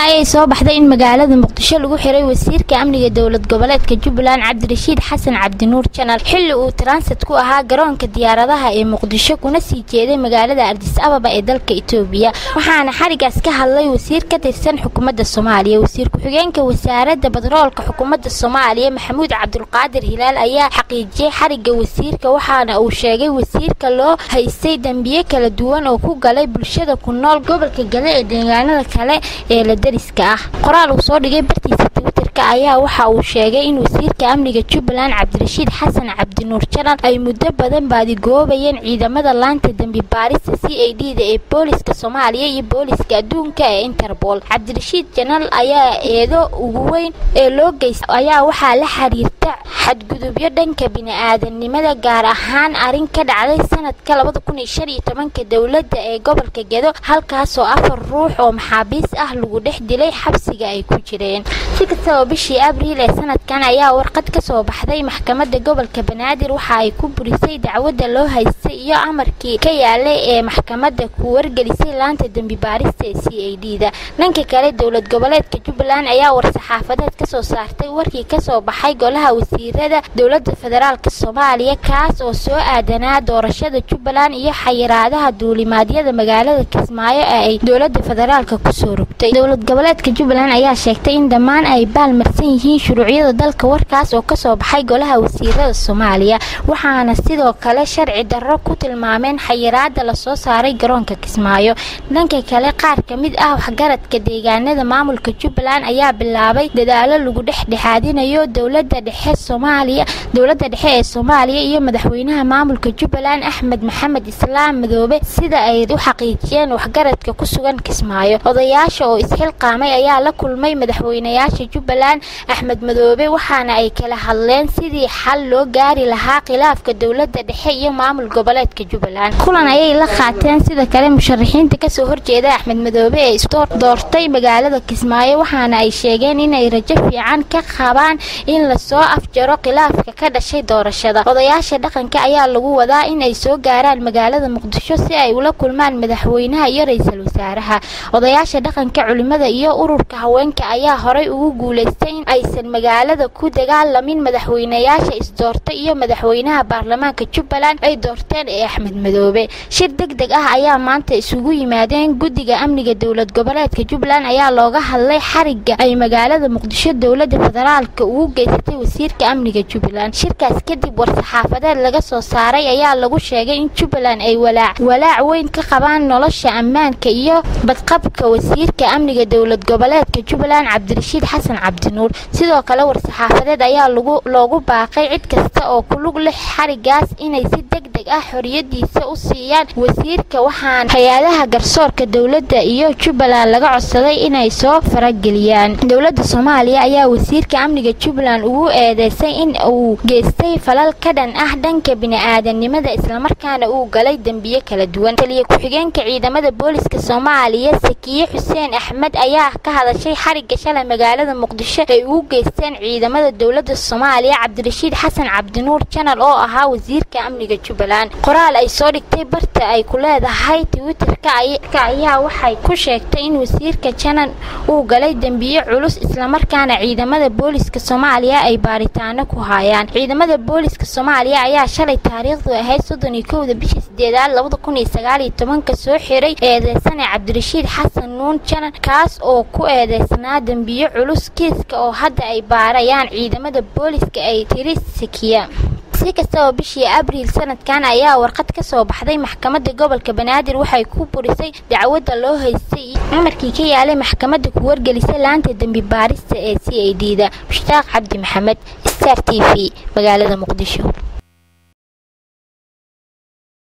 ayay soo baxday in magaalada muqdisho lagu xiray wasiirka amniga dowlad goboleedka jubbaland cabdirashiid xasan cabdinuur janal xilli uu transit ku ahaa garoonka diyaaradaha ee muqdisho kuna sii jeeday magaalada ardis ababa ee dalka itoobiya waxaana xarigaas ka hadlay wasiir ka tirsan xukuumadda soomaaliya wasiir ku-xigeenka wasaaradda batroolka xukuumadda soomaaliya maxamuud cabdulqaadir hilaal ayaa xaqiijiyey xariga wasiirka waxaana uu sheegay wasiirka loo haystay dembiye kala duwan oo ku galay bulshada ku nool gobolka gale ee deegaanada kale ee la dariska ah qoraal uu soo dhigay bartiisa twitterka ayaa waxa uu sheegay in wasiirka amniga jubbaland cabdirashiid xasan cabdinuur janal ay muddo badan baadigoobayeen ciidamada laanta dembi baarista c a d da ee booliska soomaaliya iyo booliska adduunka ee interpol cabdirashiid janal ayaa eedo ugu weyn ee loo geysta ayaa waxaa la xiriirta xadgudubyo dhanka bini-aadanimada gaar ahaan arrin ka dhacday sanadka labada kun iyo shan iyo tobanka dowladda ee gobolka gedo halkaasoo afar ruux oo maxaabiis ah lagu dhex dilay xabsiga ay ku jireen si kastaba bishii abriil ee sanadkan ayaa warqad ka soo baxday maxkamadda gobolka banaadir waxa ay ku burisay dacwadda loo haystay iyo amarkii ka yaalay ee maxkamadda ku wargelisay laanta dembi baarista ee c a d da dhanka kale dowlad goboleedka jubbaland ayaa war-saxaafadeed ka soo saartay warkii kasoo baxay golaha wasiirada dowladda federaalk soomaaliya kaas oo soo aadanaa doorashada jubbaland iyo xayiraadaha duulimaadyada magaalada kismaayo ee ay dowlada federaalk kusoo rogtay dowlad goboleedka jubbaland ayaa sheegtay in dhammaan ay baalmarsan yihiin shuruucyada dalka warkaas oo kasoo baxay golaha wasiirada soomaaliya waxaana sidoo kale sharci darro ku tilmaameen xayiraada lasoo saaray garoonka kismaayo dhanka kale qaar ka mid ah waxgaradka deegaanada maamulka jubbaland ayaa bilaabay dadaalo lagu dhexdhexaadinayo dowlada dhexe soomaaliya dowladda dhexe ee soomaaliya iyo madaxweynaha maamulka jubbaland axmed maxamed islaam madoobe sida ay u xaqiijiyeen waxgaradka ku sugan kismaayo odayaasha oo isxilqaamay ayaa la kulmay madaxweynayaasha jubbaland axmed madoobe waxaana ay kala hadleen sidii xal loo gaari lahaa khilaafka dowladda dhexe iyo maamul goboleedka jubbaland kulan ayay la qaateen sida kale musharaxiinta kasoo horjeeda axmed madoobe ee isdoortay magaalada kismaayo waxaana ay sheegeen inay rajo fiican ka qabaan in lasoo afjaro khilaafka ka dhashay doorashada odayaasha dhaqanka ayaa lagu wadaa in ay soo gaaraan magaalada muqdisho si ay ula kulmaan madaxweynaha iyo ra-iisul wasaaraha odayaasha dhaqanka culimada iyo ururka haweenka ayaa horay ugu guulaystay in aysan magaalada ku dagaalamin madaxweynayaasha isdoortay iyo madaxweynaha baarlamaanka jubbaland ay doorteen ee axmed madoobe shir deg deg ah ayaa maanta isugu yimaadeen guddiga amniga dowlad goboleedka jubbaland ayaa looga hadlay xariga ay magaalada muqdisho dowlada federaalka ugu geysatay wasiirka amniga jubbaland shirkaas kadib war-saxaafadeed laga soo saaray ayaa lagu sheegay in jubbaland ay walaac walaac weyn ka qabaan nolosha ammaanka iyo badqabka wasiirka amniga dowlad goboleedka jubbaland cabdirashiid xasan cabdinuur sidoo kale war-saxaafadeed ayaa loogu baaqay cid kasta oo ku lug leh xarigaas inay si deg deg ah xoriyadiisa u siiyaan wasiirka waxaana hay-adaha garsoorka dowladda iyo jubbaland laga codsaday inay soo farageliyaan dowladda soomaaliya ayaa wasiirka amniga jubbaland ugu eedeysay in uu geystay falal ka dhan ah dhanka bini-aadanimada islamarkaana uu galay dembiye kala duwan taliya ku-xigeenka ciidamada booliska soomaaliya sakiye xuseen axmed ayaa ka hadashay xariga shalay magaalada muqdisho ay ugu geysteen ciidamada dowladda soomaaliya cabdirashiid xasan cabdinuur janal oo ahaa wasiirka amniga jubbaland qoraal ay soo dhigtay barta ay ku leedahay twitterka ayaa waxay ku sheegtay in wasiirka janal uu galay dembiye culus islamarkaana ciidamada booliska soomaaliya ay baaritaano ku hayaan ciidamada booliska soomaaliya ayaa shalay taariikhdu ahayd soddon iyo kowda bishii sideedaad labada kun iyo sagaal iyo tobanka soo xiray eedeysane cabdirashiid xasan nuun janan kaas oo ku eedeysnaa dembiye culus kiiska oo hadda ay baarayaan ciidamada booliska ay tiri sakiya si kastaba bishii abriil sanadkan ayaa warqad ka soo baxday maxkamadda gobolka banaadir waxay ku burisay dacwadda loo haystay amarkii ka yaalay maxkamadda ku wargelisay laanta dembi baarista ee c a d da mushtaaq cabdi maxamed star t v magaalada muqdisho